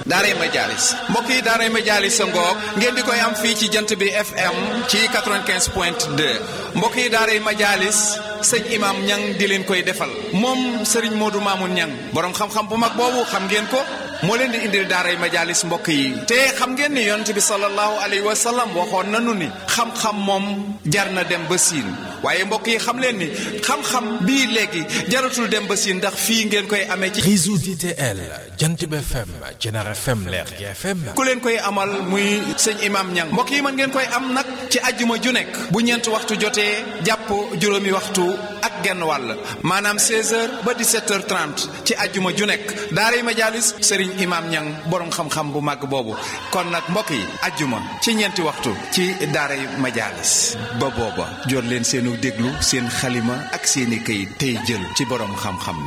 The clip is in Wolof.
daaray Majaalis mbokk yi daaray Majaalis sa ngoog ngeen di koy am fii ci jant bi FM ci 95 point 2 mbokk yi daaray Majaalis sëñ imam ñang di leen koy defal moom sëriñ Modou Mamoun ñang borom xam-xam bu mag boobu xam ngeen ko moo leen di indil daaray Majaalis mbokk yi te xam ngeen ni yonent bi sallallahu alayhi wa sallam waxoon nanu ni xam-xam moom jar na dem ba siin waaye mbokk yi xam leen ni xam-xam bii léegi jaratul dem ba siin ndax fii ngeen koy amee ci réseau DTL Jantib FM Jener FM Lergui FM ku leen koy amal muy sëñ imam ñang mbokk yi mën ngeen koy am nag ci ajjuma ju nekk bu ñeent waxtu jotee jàpp juróomi waxtu ak genn wàll maanaam 16h ba 17h30 ci ajjuma ju nekk daaray Majaalis sëriñ imam ñang borom xam-xam bu màgg boobu kon nag mbokk yi ajjuma ci ñeenti waxtu ci daaray Majaalis ba booba jot leen seenu déglu seen xalima ak seeni këyit tey jël ci borom xam-xam